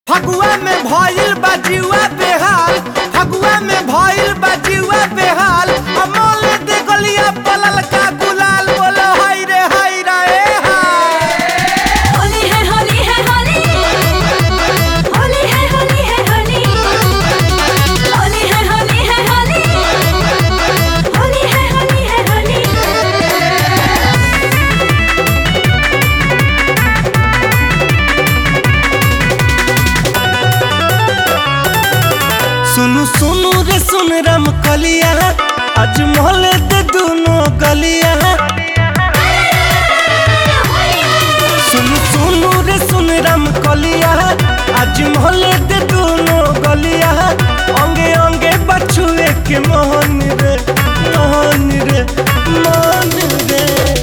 फगुआ में भइल बा जीवा बेहाल फगुआ में भइल बा जीवा बेहाल अमोल दे गलिया पलल का गुलाल बोलो हाय रे हाय रे हाय होली है होली है होली होली है होली है होली होली है होली है होली होली है होली है होली सुनु सुनु रे सुन राम कलिया आज मोहल्ले दे दोनों गलिया सुनु सुनु रे सुन राम कलिया आज मोहल्ले दे दोनों गलिया अंगे अंगे बछुए के मोहन रे मोहन रे मोहन रे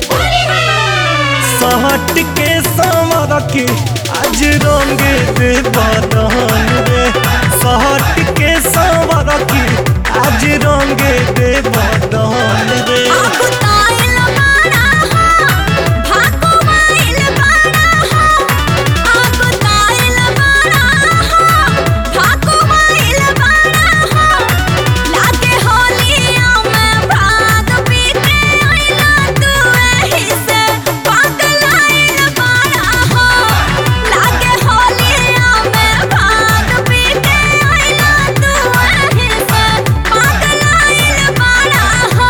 सहट के समर के आज रंगे दे बदन रे सहट के समर के आज रंगे दे बदन रे आपको ताइल बाड़ा हो भाको माइल बाड़ा हो आपको ताइल बाड़ा हो भाको माइल बाड़ा हो लागे होलिया में भाग पीते आइला तू एही से पागल आइल बाड़ा हो लागे होलिया में भाग पीते आइला तू एही से पागल आइल बाड़ा हो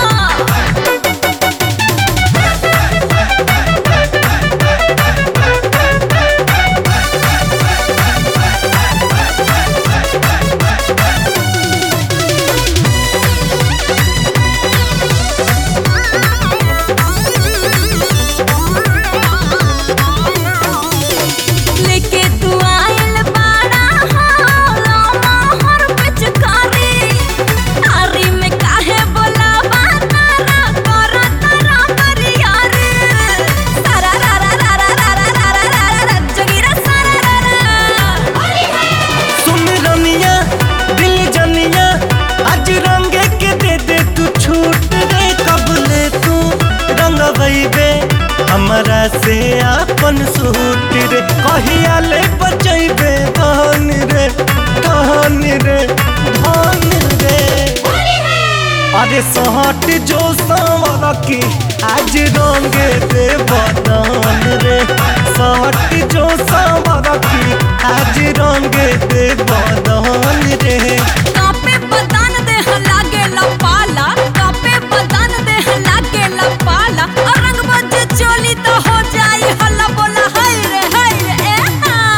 लेके तू आइल बाड़ा हो मोहर पिचकारी तारी में काहे बोलावा तारा करा तारा करियारे तारा रा रा रा रा रा रा रा रा रा रा रा जगीरा सारा रा रा सुन रनिया दिल जनिया आज रंगे के दे दे तू छूट रे कब ले तू रंग बे हमरा से आपन सूट रे कहिया ले बचैबे धन रे धन रे धन रे अरे सहट जो सांवर की आज रंगे दे बदन रे सहट जो सांवर की आज रंगे दे बदन रे कापे बदन देह लागे लपाला कापे बदन देह लागे लपाला और रंग बजे चोली तो हो जाई हल्ला बोला हाय रे हाय रे ए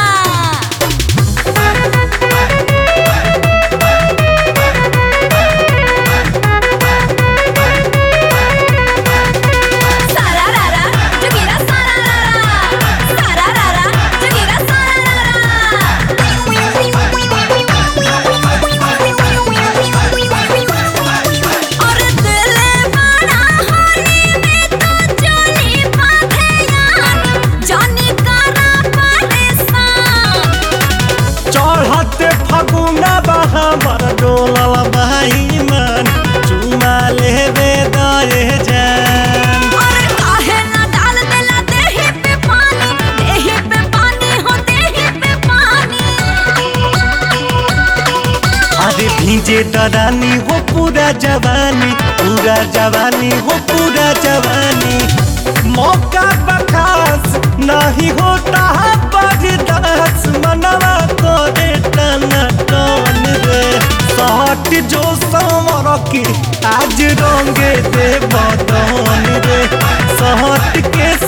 हा सारा रा रा जगीरा सारा रा रा सारा रा रा जगीरा सारा रा रा और दिल बड़ा होली में तो चोली बांधे यार जानी करा परेशान चढ़ते फगुना बहा मर डोलल भाई मन चुमा लेबे दए जान और काहे ना डाल देला देही पे पानी देही पे पानी हो देही पे पानी अरे भीजे दरानी हो पूरा जवानी पूरा जवानी हो पूरा जवानी मौका बखास नहीं होता बर्दाश्त मनवा करे टना टन रे सहट जो समर की आज रंगे दे बदन रे सहट के